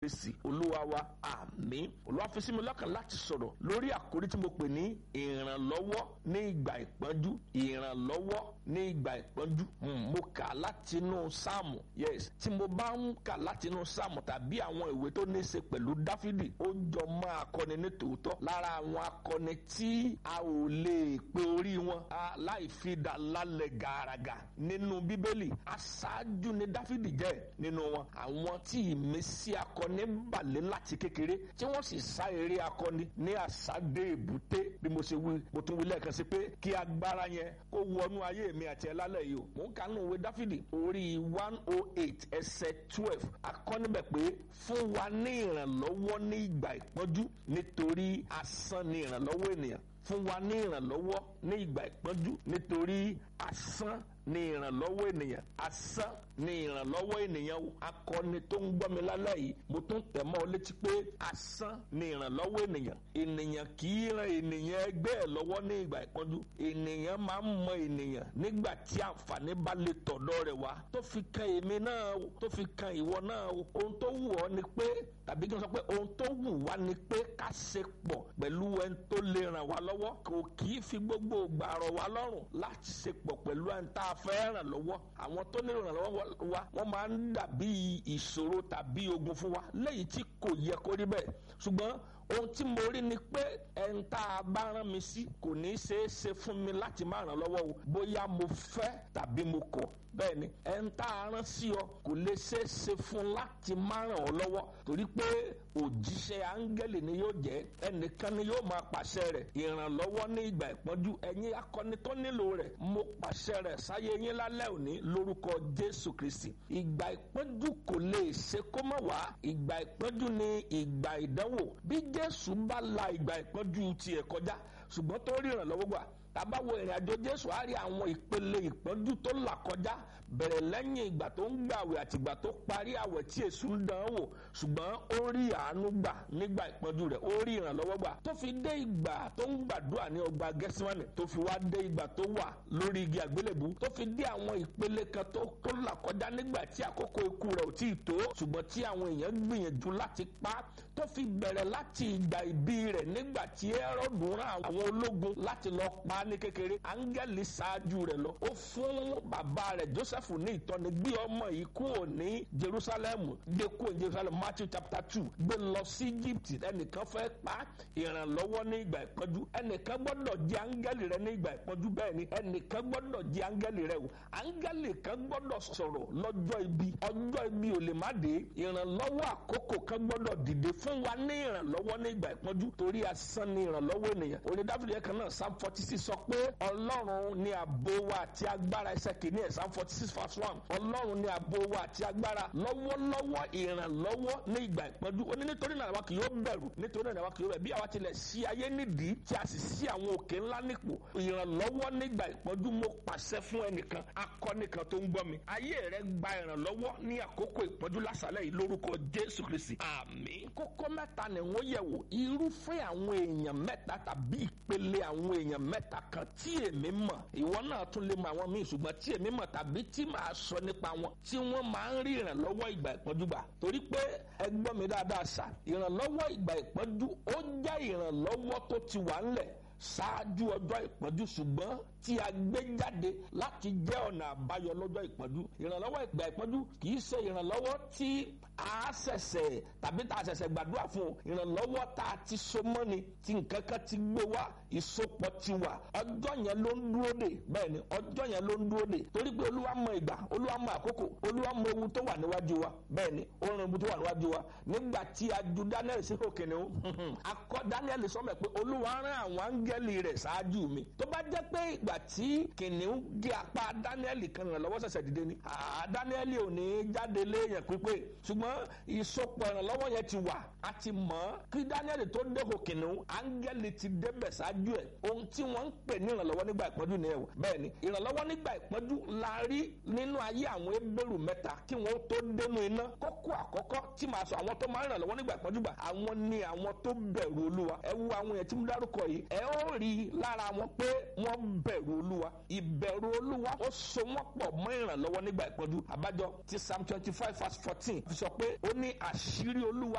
Kristi olúwa wa àmín olúwa fi sí mi lọ́kàn láti sọ̀rọ̀ lórí àkórí tí mo pè ní ìrànlọ́wọ́ ní ìgbà ìpọ́njú ìrànlọ́wọ́ ní ìgbà ìpọ́njú mo kà látinú sáàmù yes tí mo bá ń kà látinú sáàmù tàbí àwọn ìwé tó ní í ṣe pẹ̀lú dáfídì ó jọ mọ́ akọni ní tòótọ́ lára àwọn akọni tí a ò lè pe orí wọn láì fi dà lálẹ́ gàràgà nínú bíbélì aṣáájú ni dáfídì jẹ́ nínú wọn àwọn tí ìmísí akọni balẹ̀ láti kékeré tí wọ́n sì sá eré akọni ní àsádé èbúté bí mo ṣe wí mo tún wí lẹ́ẹ̀kan sí pé kí agbára yẹn kó wọnú ayé mi àti ẹ̀ lálẹ́ yìí o mò ń kánú ìwé dáfídì orí one oh eight ẹsẹ̀ twelve akọ́nibẹ̀ pé fún wa ní ìrànlọ́wọ́ ní ìgbà ìpọ́njú nítorí asán ni ìrànlọ́wọ́ ènìyàn fún wa ní ìrànlọ́wọ́ ní ìgbà ìpọ́njú nítorí asán ní ìrànlọ́wọ́ ènìyàn asán ní ìrànlọ́wọ́ ènìyàn akọni tó ń gbọ́ mi lálẹ́ yìí mo tún tẹ̀ mọ́ ọ létí pé asán ní ìrànlọ́wọ́ ènìyàn ènìyàn kì í ran ènìyàn ẹgbẹ́ ẹ̀ lọ́wọ́ ní ìgbà ìpọ́njú ènìyàn máa ń mọ ènìyàn nígbà tí àǹfààní bá lè tọ̀dọ̀ rẹ̀ wá tó fi kan èmi náà o tó fi kan ìwọ náà o ohun tó wù ọ́ ni pé tàbí kí n sọ pé ohun tó wù wá ni pé ká ṣe pọ̀ pẹ̀lú ẹni tó lè ràn wá lọ́wọ́ kò kì í fi gbogbo ìgbà rọ̀ wá lọ́rùn láti ṣe pọ̀ pẹ̀lú ẹni tá a fẹ́ ràn lọ́wọ́ àwọn tó nílò ìrànlọ́wọ́ wa wọ́n máa ń dàbí ìṣòro tàbí ogun fún wa léyìí tí kò yẹ kó rí bẹ́ẹ̀ ṣùgbọ́n ohun tí mo rí ni pé ẹni tá a bá rán mi sí kò ní í ṣeé ṣe fún mi láti má ràn lọ́wọ́ o bóyá mo fẹ́ tàbí mo kọ̀ bẹ́ẹ̀ ni ẹni tá a rán sí ọ kò lè ṣeé ṣe fún láti má ràn ọ́ lọ́wọ́ torí pé òjíṣẹ́ áńgẹ́lì ni yóò jẹ́ ẹnìkan ni yóò máa pàṣẹ rẹ̀ ìrànlọ́wọ́ ní ìgbà ìpọ́njú ẹ̀yin akọni tó nílò rẹ̀ mo pàṣẹ rẹ̀ sáyé yín lálẹ́ òní lórúkọ Jésù Kristi ìgbà ìpọ́njú kò lè ṣe kó má wá ìgbà ìpọ́njú ni ìgbà ìdánwò bí Jésù bá la ìgbà ìpọ́njú tiẹ̀ kọjá ṣùgbọ́n tó rí ìrànlọ́wọ́ gbà tàbá wo ìrìn àjò jésù á rí àwọn ìpele ìpọ́njú tó là kọjá bẹ̀rẹ̀ lẹ́yìn ìgbà tó ń gbàwẹ̀ àti ìgbà tó parí àwẹ̀ tí èṣù ń dán wò ṣùgbọ́n ó rí àánú gbà nígbà ìpọ́njú rẹ̀ ó rí ìrànlọ́wọ́ gbà tó fi dé ìgbà tó ń gbàdúrà ní ọgbà gẹ́símánì tó fi wá dé ìgbà tó wà lórí igi àgbélébù tó fi dé àwọn ìpele kan tó tó là kọjá nígbà tí àkókò ikú rẹ̀ ò tí ì tó ṣùgbọ́n tí àwọn èèyàn gbìyànjú láti pa tó fi bẹ̀rẹ̀ láti ìgbà ìbí rẹ̀ nígbà tí Hẹ́rọ́dù rán àwọn ológun láti lọ pa ní kékeré áńgẹ́lì ṣáájú rẹ̀ lọ ó fún bàbá rẹ̀ Jósẹ́fù ní ìtọ́ni gbé ọmọ yìí kúrò ní Jerusalem gbé kúrò ní Jerusalem Matthew chapter two gbé lọ sí Egypt ẹnìkan fẹ́ pa ìrànlọ́wọ́ ní ìgbà ìpọ́njú ẹnìkan gbọ́dọ̀ jẹ́ áńgẹ́lì rẹ̀ ní ìgbà ìpọ́njú bẹ́ẹ̀ ni ẹnìkan gbọ́dọ̀ jẹ́ áńgẹ́lì rẹ̀ o áńgẹ́lì kan gbọ́dọ̀ sọ̀rọ̀ lọ́jọ́ ibi ọjọ́ ibi ò lè má dé ìrànlọ́wọ́ àkókò kan gbọ́dọ̀ dìde fún wa ní ìrànlọ́wọ́ ní ìgbà ìpọ́njú torí asán ni ìrànlọ́wọ́ ènìyàn orí Dáfídì yẹn kan náà Psalm forty six sọ pé ọlọ́run ni ààbò wa àti agbára ẹsẹ̀ kìíní ẹ̀ Psalm forty six verse one ọlọ́run ni ààbò wa àti agbára lọ́wọ́lọ́wọ́ ìrànlọ́wọ́ ní ìgbà ìpọ́njú ó ní nítorí náà àwa kì yóò bẹ̀rù nítorí náà àwa kì yóò bẹ̀rù bí àwa tilẹ̀ sí ayé nídìí tí a sì sí àwọn òkè ńlá nípò ìrànlọ́wọ́ nígbà ìpọ́njú mo pàṣẹ fún ẹnìkan akọni kan tó ń gbọ́ mi ayé rẹ gba ìrànlọ́wọ́ ní àkókò ìpọ́njú lásàlẹ̀ yìí lórúkọ Jésù Kristi àmín kókó mẹ́ta ni wọ́n yẹ̀ wò irúfẹ́ àwọn èèyàn mẹ́ta tàbí ìpele àwọn èèyàn mẹ́ta kan tí èmi mọ̀ ìwọ náà tún lè mọ àwọn míì ṣùgbọ́n tí èmi mọ̀ tàbí tí màá sọ nípa wọn tí wọ́n máa ń rí ìrànlọ́wọ́ ìgbà ìpọ́njú gbà torí pé ẹ gbọ́ mi dáadáa sà ìrànlọ́wọ́ ìgbà ìpọ́njú ó jẹ́ ìrànlọ́wọ́ tó ti wà ńlẹ̀ ṣáájú ọjọ́ ìpọ́njú ṣùgbọ́n tí a gbé jáde láti jẹ́ ọ̀nà àbáyọ lọ́jọ́ ìpọ́njú ìrànlọ́wọ́ ìgbà ìpọ́njú kì í ṣe ìrànlọ́wọ́ tí a ṣẹ̀ṣẹ̀ tàbí tá a ṣẹ̀ṣẹ̀ gbàdúrà fún o ìrànlọ́wọ́ tá a ti so mọ́ ni tí nǹkan kan ti gbé wá ìsopọ̀ ti wà ọjọ́ yẹn ló ń dúró dè bẹ́ẹ̀ ni ọjọ́ yẹn ló ń dúró dè torí pé olúwa mọ ìgbà olúwa mọ àkókò olúwa mọ ewu tó wà níwájú wa bẹ́ẹ̀ ni ó ràn ewu tó wà níwájú wa nígbà tí a ju Daniel sí òkè ni ó akọ Daniel sọmọ pé olúwa rán àwọn áńgẹ́lì rẹ̀ ṣáájú mi tó bá jẹ́ pé ìgbà tí kìnìún gé apá Daniel kan ràn lọ́wọ́ ṣẹ̀ṣẹ̀ dìde ni Daniel ò ní jáde léèyàn pípé ṣùgbọ́n ìsopọ̀ ìrànlọ́wọ́ yẹn ti wà a ti mọ̀ kí Daniel tó dẹ́kọ̀ kìnìún áńgẹ́lì ti débẹ̀ ṣáájú ẹ̀ ohun tí wọ́n ń pè ní ìrànlọ́wọ́ nígbà ìpọ́njú ni ẹ̀wọ̀ bẹ́ẹ̀ ni ìrànlọ́wọ́ nígbà ìpọ́njú la rí nínú ayé àwọn ebèrú mẹ́ta kí wọ́n tó dénú iná kókó àkọ́kọ́ tí màá sọ àwọn tó máa ń ìrànlọ́wọ́ nígbà ìpọ́njú gbà àwọn ni àwọn tó bẹ̀rù olúwa ẹ wo àwọn yẹn tí mo dárúkọ yìí ẹ ó rí i lára wọn pé wọ́n bẹ̀rù olúwa ìbẹ̀rù olúwa ó so wọ́n pọ̀ mọ́ ìrànlọ́wọ́ nígbà ìpọ́njú àbájọ ti psalm twenty five verse fourteen fi sọ pé pé ó ní àṣírí olúwa